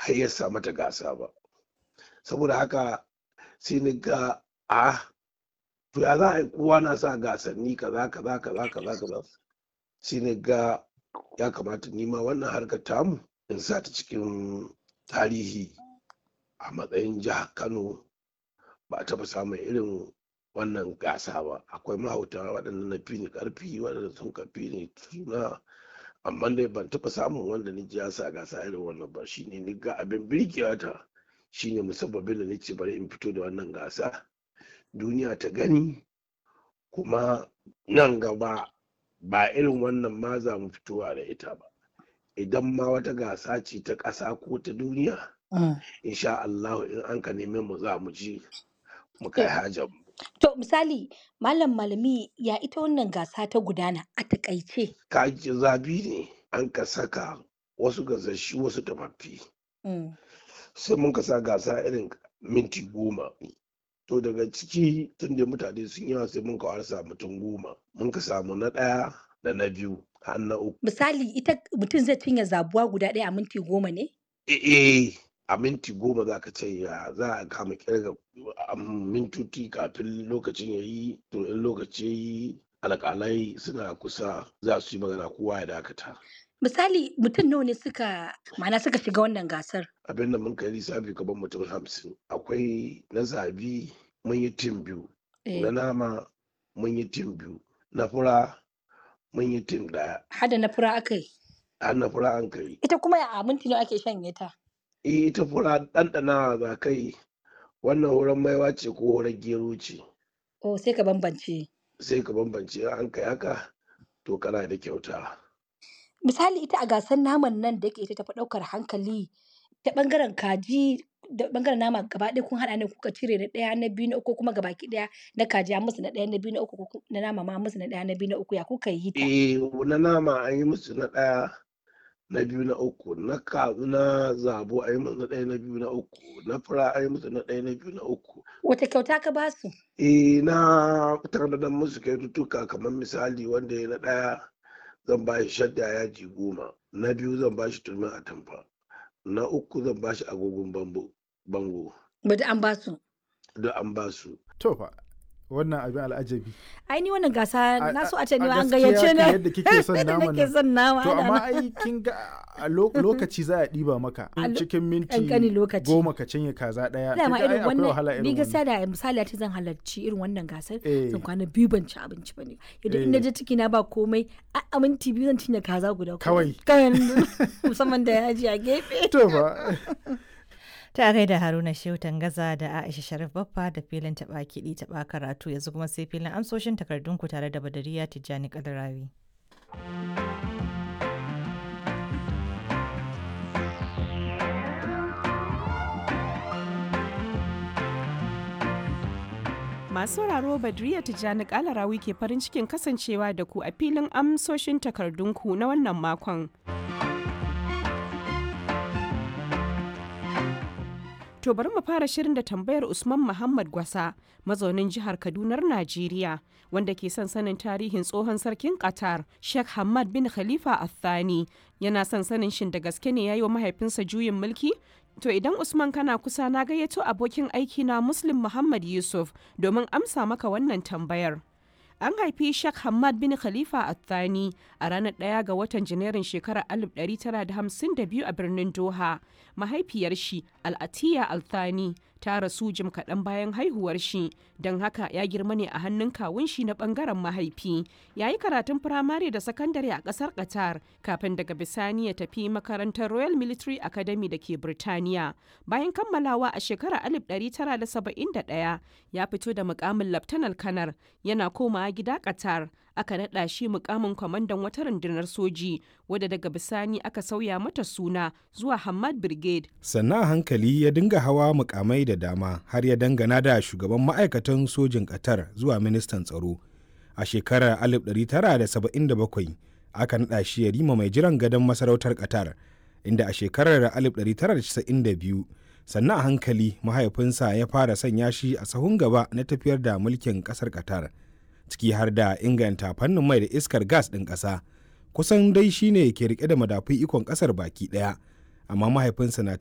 har ya sa mata gasa ba saboda haka sai ni ga a to ya za a yi kowa na sa gasanni kaza kaza kaza kaza kaza sai ni ga ya kamata nima wannan harkar tamu in sa ta cikin tarihi a matsayin jihar kano ba a taɓa samun irin wannan gasa ba akwai mahauta waɗanda na fi ni ƙarfi waɗanda sun kafi ni suna amma dai ban taɓa samun wanda ni ji ya sa gasa irin wannan ba shine ni ga abin birkewa ta shine musabbabin da nace bari in fito da wannan gasa duniya ta gani kuma nan gaba ba irin wannan ma za mu fitowa da ita ba idan ma wata gasa ce ta ƙasa ko ta duniya insha Allah in an ka neme mu za mu ji mu kai hajar mu To misali malam malami ya ita wannan gasa ta gudana a takaice. kaji zabi ne an ka saka wasu gasashi wasu tafaffi Mm. sai mun ka sa gasa irin minti goma to daga ciki tun da mutane sun yawa sai mun ka warsa mutum goma mun ka samu na ɗaya da na biyu har na uku Misali ita mutum zai cinye zabuwa guda ɗaya a minti goma ne? eh a minti goma za ka ce ya za a kama kirga a mintoci kafin lokacin ya yi to in lokaci ya yi alƙalai suna kusa za su yi magana kowa ya dakata Misali mutum nawa ne suka ma'ana suka shiga wannan gasar? abin da mun kai lissafi gaban mutum hamsin akwai na zabi mun yi tim biyu Eh, na nama mun yi tim biyu na fura mun yi tim ɗaya Hada na fura aka yi. har na fura an kai Ita kuma a minti nawa ake shanye ta? eh ita fura ɗanɗanawa za kai wannan wurin maiwa ce ko wurin gero ce Oh sai ka bambance. sai ka bambance in an kai haka to kana da kyauta Misali ita a gasar naman nan da yake ita tafi ɗaukar hankali ta ɓangaren kaji da ɓangaren nama gaba ɗaya kun haɗa ne kuka cire na ɗaya na biyu na uku kuma gabaki ɗaya na kaji an musu na ɗaya na biyu na uku ko ku- na nama ma an musu na ɗaya na biyu na uku ya kuka yi ta? eh na nama an yi musu na ɗaya na biyu na uku na ka na zabo an yi musu na ɗaya na biyu na uku na fura an yi musu na ɗaya na biyu na uku Wata kyauta ka ba su? eh na tanadar musu kyaututtuka kamar misali wanda ya na ɗaya zan ba shi shadda yaji goma na biyu zan ba shi turmin atamfa na uku zan ba shi agogon bambo bango Bada an ba su. duk an ba su to fa wannan abin al'ajabi Ai ni wannan gasa A- na so a- a ce ni a ma an gaskiya gayyace kan ni. yadda kike son Yadda naman nake nan. son nama. to ana amma nan. ai kin ga a lo- lokaci za a ɗiba maka A lo- cikin minti ƙanƙanin lokaci. goma ka cinye kaza ɗaya Dama kin ga ai irin akwai wahala wannan ni irin gaskiya wannan da misali a ce zan halarci irin wannan gasar Eh. zan kwana biyu ban ci abinci ba ne yadda in Eh. je ciki na ba komai a a minti biyu zan cinye kaza guda Kawai. kawai musamman da yaji a gefe to fa Ta gaida Haruna Shehu Tangaza da Aisha Sharif Baffa da filin taɓa kiɗi taɓa karatu yanzu kuma sai filin amsoshin takardunku tare da Badariya Tijjani Kadarawi. Masu sauraro Badriya Tijjani Kalarawi ke farin cikin kasancewa da ku a filin amsoshin takardunku na wannan makon. To bari mu fara shirin da tambayar Usman Muhammad Gwasa, mazaunin jihar Kadunar Najeriya, wanda ke son sanin tarihin tsohon sarkin Qatar, Sheikh Hamad bin Khalifa Al-Thani. Yana son sanin shin da gaske ne ya yi wa mahaifinsa juyin mulki? To idan Usman kana kusa na gayyato abokin aiki na Muslim Muhammad Yusuf domin amsa maka wannan tambayar. An haifi Sheikh Hamad bin Khalifa Athani a ranar ɗaya ga watan Janairun shekarar 1952 a birnin Doha. Mahaifiyar shi Al'atiya Althani ta rasu jim kaɗan bayan haihuwar shi, don haka ya girma ne a hannun kawun shi na ɓangaren mahaifi. Ya yi karatun firamare da sakandare a ƙasar Qatar kafin daga bisani ya tafi makarantar Royal Military Academy da ke Birtaniya. Bayan kammalawa a shekarar 1971 ya fito da mukamin Laftanar Kanar yana komawa gida Qatar. Aka naɗa shi mukamin kwamandan wata rundunar soji wadda daga bisani aka sauya mata suna zuwa Hamad Brigade. sannan a hankali ya dinga hawa mukamai da dama har ya dangana da shugaban ma'aikatan sojin ƙatar zuwa ministan tsaro a shekarar 1977 aka naɗa shi ya rima mai jiran gadon masarautar ƙatar inda a shekarar 1992 sannan a hankali mahaifinsa ya fara sanya shi a sahun gaba na tafiyar da mulkin ƙasar ƙatar ciki har da inganta fannin mai da iskar gas ɗin ƙasa kusan dai shine ke rike da madafun ikon ƙasar baki ɗaya amma mahaifinsa na